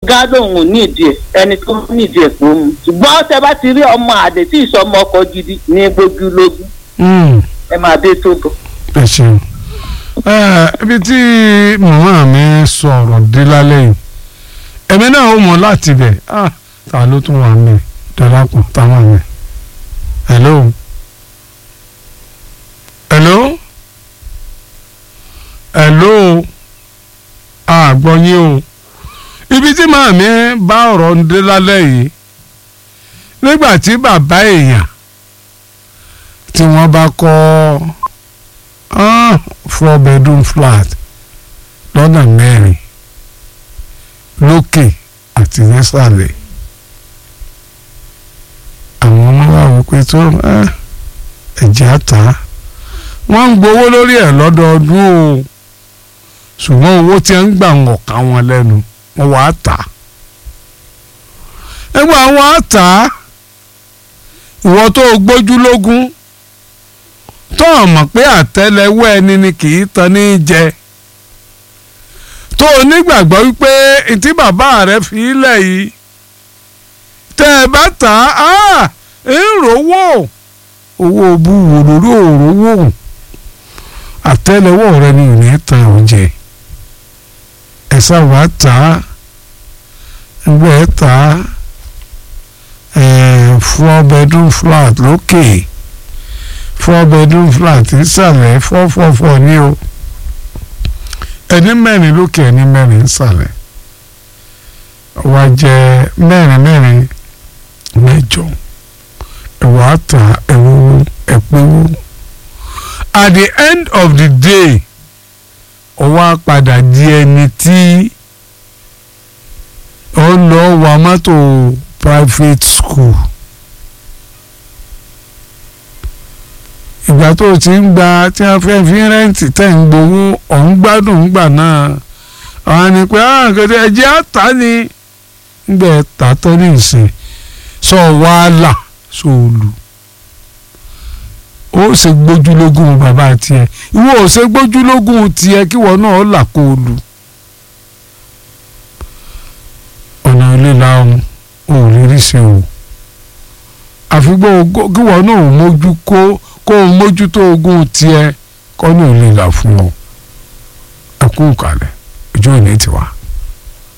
gá lòun nídìí ẹ ẹni tó nídìí ẹ kò mú ṣùgbọ́n tẹ bá ti rí ọmọ àdè tí ìsọmọ ọkọ gidi ní gbójúlógún Mm, ẹ máa dé tó bọ̀. ẹ ṣeun Eh, ibi tí màmá mi sọ̀rọ̀ dé lálẹ́ yìí èmi náà ó mọ̀ láti bẹ̀ ah ta ló tún wà mí darapọ̀ táwọn mi hello hello hello àgbọ̀ yín o ibi tí màmá mi bá ọ̀rọ̀ ń dé lálẹ́ yìí nígbà tí bàbá èèyàn tí wọ́n bá kọ́ ah, four bedroom flat lọ́nà mẹ́rin lókè àti nísàlẹ̀ àwọn ọmọ wa wò pé tó eh, ẹ̀jẹ̀ àtà wọ́n ń gbowó lórí ẹ̀ lọ́dọọdún o ṣùgbọ́n owó tí ń gbà ń ọ̀ka wọn lẹ́nu wọ́n wà á tà ẹgbẹ́ àwọn á tà ìwọ tó o gbójú lógún tó o mọ̀ pé àtẹ́lẹwọ́ ẹni ni kì í tan ní jẹ tó o nígbàgbọ́ wípé tí bàbá rẹ fi ilẹ̀ yìí tẹ́ ẹ bá tà á ń rówó owó bú wò lórí òrówó àtẹ́lẹwọ́ rẹ ni ò ní tan oúnjẹ ẹ sáwà tà á ẹgbẹ́ ẹ tà á four bedroom flat lókè. Okay four bedroom flat ìsàlẹ̀ four four four ní o ẹni mẹ́rin lókè ẹni mẹ́rin ìsàlẹ̀ wá jẹ́ mẹ́rin mẹ́rin mẹ́jọ ẹ̀wọ̀ àtà ẹ̀wọ̀ ẹ̀pẹ̀wọ̀ at the end of the day ọwọ́ apàdà di ẹni tí ó lọ wa mọ́tò private school. ìgbà tó o ti ń gba tí wọ́n fẹ́ fi rẹ́ǹtì tẹ̀ ń gbowó ọ̀hún gbádùn ńgbà náà àwọn ni pé àgàdé ẹ̀jẹ̀ àtà ni ńgbẹ́ tàtọ́ ní ìsìn sọ wàhálà sóòlù ó ṣe gbójúlógún bàbá tiẹ̀ ìwọ ò ṣe gbójúlógún tiẹ̀ kí wọn náà là kó o lù ọ̀nà ilé làwọn ò rí rí sí o àfigbọ́ kí wọn náà mójú kó kó o mójútó ogún tiẹ̀ kọ́ ní òun lè là fún ọ ẹ kú kalẹ̀ ojú òní tiwa.